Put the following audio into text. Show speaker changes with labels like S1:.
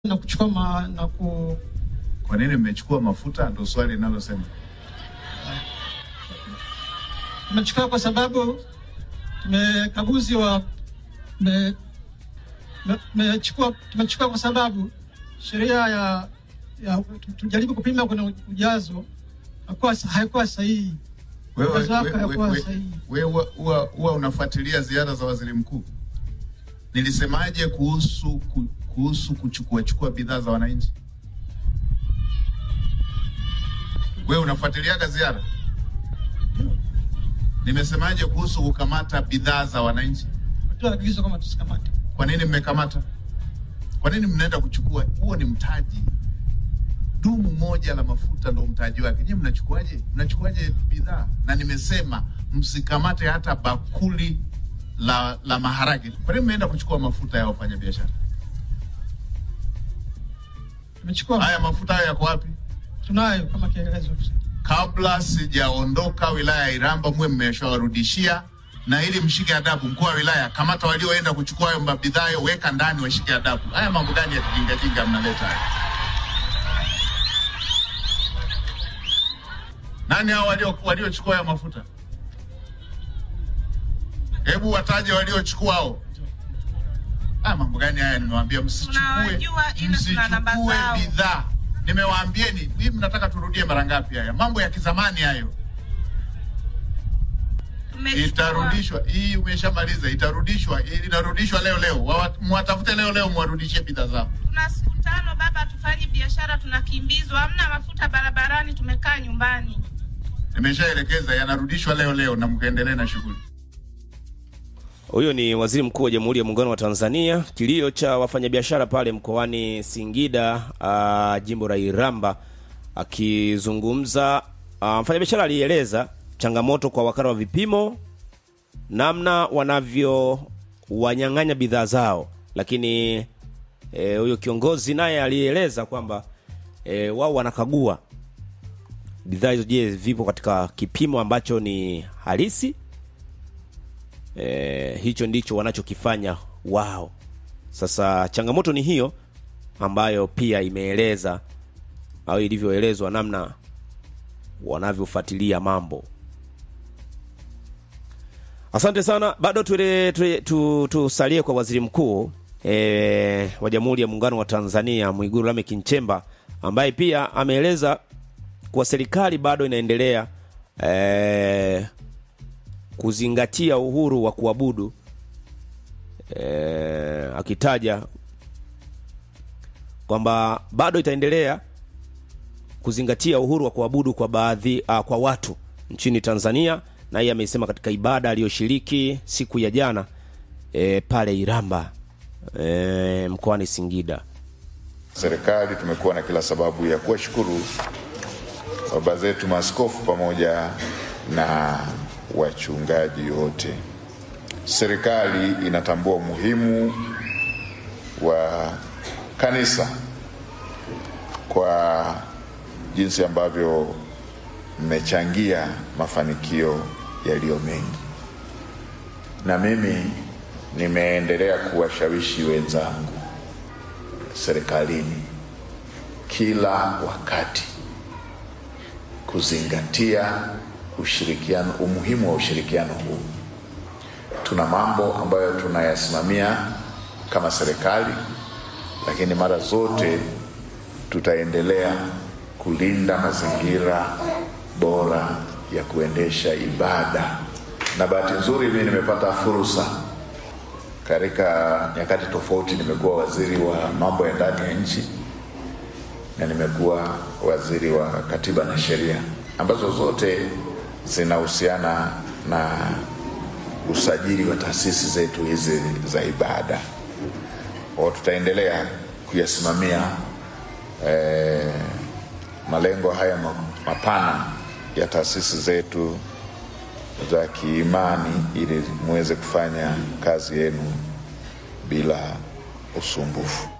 S1: na kuchukua ma, na ku,
S2: Kwa nini mmechukua mafuta? Ndo swali linalosema.
S1: tumechukua kwa sababu tumekaguzi wa me- me- tumechukua tumechukua kwa sababu sheria ya, ya tujaribu kupima kuna ujazo hakuwa haikuwa sahihi.
S2: Wewe
S1: Ujazo wake
S2: wewe-
S1: hakuwa
S2: wewe-
S1: sahihi.
S2: wewe huwa huwa unafuatilia ziara za waziri mkuu. Nilisemaje kuhusu ku- kuhusu kuchukua chukua bidhaa za wananchi? Wewe unafuatiliaga ziara? Nimesemaje kuhusu kukamata bidhaa za wananchi?
S1: Toa agizo kama tusikamate.
S2: Kwa nini mmekamata? Kwa nini mnaenda kuchukua? Huo ni mtaji. Dumu moja la mafuta ndo mtaji wake. Nyinyi mnachukuaje? Mnachukuaje bidhaa? Na nimesema msikamate hata bakuli la, la maharage. Kwa nini mmeenda kuchukua mafuta ya wafanyabiashara?
S1: Tumechukua
S2: Haya mafuta hayo yako wapi?
S1: tunayo kama kielelezo.
S2: Kabla sijaondoka wilaya ya Iramba, mwe mmeshawarudishia na ili mshike adabu. Mkuu wa wilaya, kamata walioenda kuchukua hayo mabidhaa hayo, weka ndani, washike adabu. Haya mambo gani ya kijingajinga mnaleta haya? Nani hao walio waliochukua hayo mafuta? Hebu wataje waliochukua hao. Ah, mambo gani haya? Nimewaambia msichukue,
S3: Tunawajua ila tuna namba
S2: msichukue
S3: zao.
S2: bidhaa. Nimewaambieni, hii mnataka turudie mara ngapi haya? Mambo ya kizamani hayo.
S3: Tumechukua-
S2: Itarudishwa hii, umeshamaliza. Itarudishwa, inarudishwa leo leo. Wawa- Mwatafute leo leo, mwarudishie bidhaa zao.
S3: Tuna siku tano baba, hatufanyi biashara, tunakimbizwa, hamna mafuta barabarani, tumekaa nyumbani.
S2: Nimeshaelekeza, yanarudishwa leo leo, na mkaendelee na shughuli.
S4: Huyo ni waziri mkuu wa Jamhuri ya Muungano wa Tanzania. Kilio cha wafanyabiashara pale mkoani Singida, uh, jimbo la Iramba, akizungumza uh, mfanyabiashara alieleza changamoto kwa wakala wa vipimo, namna wanavyo wanyang'anya bidhaa zao, lakini eh, huyo kiongozi naye alieleza kwamba eh, wao wanakagua bidhaa hizo, je, vipo katika kipimo ambacho ni halisi e, hicho ndicho wanachokifanya wao. Sasa changamoto ni hiyo ambayo pia imeeleza au ilivyoelezwa namna wanavyofuatilia mambo. Asante sana, bado tuele- tuele- tu- tusalie kwa waziri mkuu e, wa Jamhuri ya Muungano wa Tanzania Mwigulu Lameck Nchemba ambaye pia ameeleza kuwa serikali bado inaendelea e, kuzingatia uhuru wa kuabudu e, akitaja kwamba bado itaendelea kuzingatia uhuru wa kuabudu kwa baadhi uh, kwa watu nchini Tanzania, na yeye amesema katika ibada aliyoshiriki siku ya jana e, pale Iramba e, mkoani Singida.
S5: Serikali tumekuwa na kila sababu ya kuwashukuru baba zetu maaskofu pamoja na wachungaji wote. Serikali inatambua umuhimu wa kanisa kwa jinsi ambavyo mmechangia mafanikio yaliyo mengi, na mimi nimeendelea kuwashawishi wenzangu serikalini kila wakati kuzingatia ushirikiano, umuhimu wa ushirikiano huu. Tuna mambo ambayo tunayasimamia kama serikali, lakini mara zote tutaendelea kulinda mazingira bora ya kuendesha ibada. Na bahati nzuri mimi nimepata fursa katika nyakati tofauti, nimekuwa waziri wa mambo ya ndani ya nchi na nimekuwa waziri wa katiba na sheria ambazo zote zinahusiana na usajili wa taasisi zetu hizi za ibada. Kwa tutaendelea kuyasimamia eh, malengo haya ma- mapana ya taasisi zetu za kiimani ili muweze kufanya kazi yenu bila usumbufu.